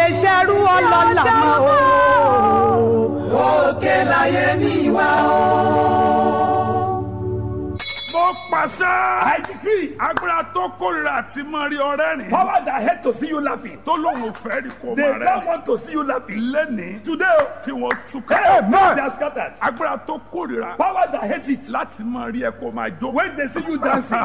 ṣerú ọlọ́lá mọ́ o. òkè láyé mi wá o. mo pàṣẹ. I decree agbára tó kórìíra àti mọ rí ọrẹ rìn. power that hate to see you laughing. tó lóun ò fẹ́ rí kó They máa don't rẹ. want to see you laughing. lẹ́nìí Today, oh, kí wọ́n túká. hey, they are scattered. agbára tó kórìíra Power that hate it. láti mọ rí ẹ kó máa jó. When they see you dancing.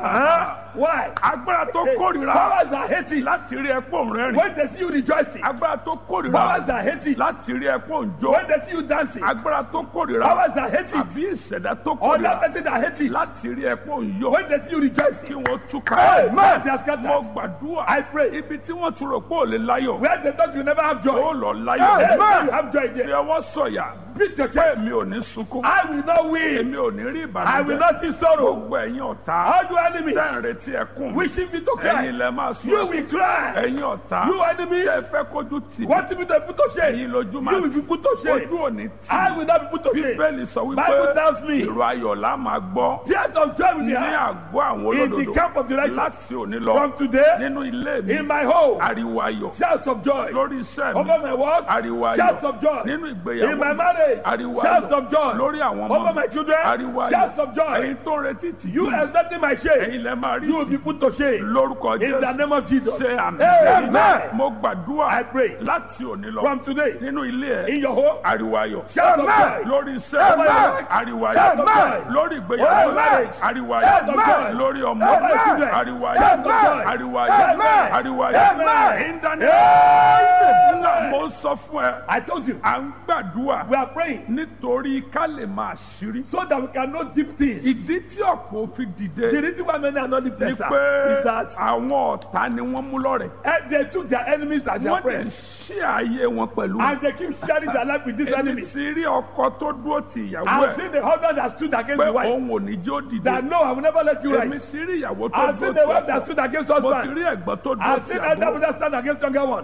Why? agbára tó kórìíra Power that hate it. láti rí ẹ pò ń rẹ́rìn. When they see you rejoicing. agbára tó Powers kórìíra that hate it. láti rí ẹ pò ń jó. When they see you dancing. agbára tó kórìíra Powers that hate it. àbí ìṣẹ̀dá tó Other kórìíra person that hate it. láti rí ẹ pò ń yó. When they see you kí rejoicing. wọ́n túká. Amen. They are mo scattered. gbàdúrà. I pray. ibi tí wọ́n ti rò pé ò lè láyọ̀. Where they thought you never have ó joy. lọ Hey, láyọ̀. now you have joy fi there. ọwọ́ sọ̀yà. Beat your pé chest. mi ò ní sunkún. I will not win. èmi ò ní rí I will ìbànújẹ́. not see sorrow. gbogbo ẹ̀yin ọ̀tá. All you enemies. tẹ́ ń retí ẹkún. Wishing me to ẹ̀yin cry. lẹ máa sún. You will cry. ẹ̀yin ọ̀tá. You enemies. tẹ́ fẹ́ kójú tì mí. Want me to put to shame? ẹ̀yin lójú máa You will be put to shame. ojú òní tì I mí. will not be put to shame. bíbélì sọ wípé Bible tells me. ìró ayọ̀ la máa gbọ́. Tears of joy will be ní heard àgọ́ àwọn in the olódodo. camp of the righteous. láti òní lọ. From today, nínú ilé mi. in my home, ariwo ayọ̀. shouts of joy. lórí iṣẹ́ mi. Over my work, ariwo ayọ̀. shouts of joy. nínú ìgbéyàwó In my mi. marriage, ariwo shouts ayọ̀. of joy. lórí àwọn ọmọ Over mi. my children, ariwo ayọ̀. shouts of joy. ẹ̀yin tó ń retí tì You expecting my shame. ẹ̀yin lẹ máa rí You will be tì put to shame. lórúkọ In the jésù name of Jesus. ṣe àmì Amen. mo gbàdúrà I pray. láti òní lọ From today, nínú ilé ẹ in your home, ariwo ayọ̀ shouts of joy. lórí iṣẹ́ Amen. ariwo Shouts ayọ̀ of joy. lórí Over ìgbéyàwó marriage. ariwo Shouts of ayọ̀ joy. lórí ọmọ Over my children. ariwo Shouts of ayọ̀ joy. ariwo ayọ̀ Amen. ariwo ayọ̀ Amen. in the name Amen. mo sọ fún ẹ I told you, à ń gbàdúrà we are praying nítorí ká lè máa ṣírí so that we can know deep things. ìdí tí ọ̀pọ̀ fi dìde The reason why many are not ni lifted sir, pé is that àwọn ọ̀tá ni wọ́n mú lọ́rẹ̀. eh, they took their enemies as their wọ́n dẹ̀ friends. ṣí ayé wọn pẹ̀lú. And they keep sharing their life with these èmi enemies. ti rí ọkọ tó dúró ti ìyàwó I've ẹ̀ seen the husband that stood against pé the wife. òun ò ní jó dìde. That no, I will never let you èmi rise. ti rí ìyàwó tó I've dúró seen ti the wife that ọkọ. stood against mo ti husband. rí ẹ̀gbọ́n tó dúró I've ti seen elder àbúrò. brother stand against younger one.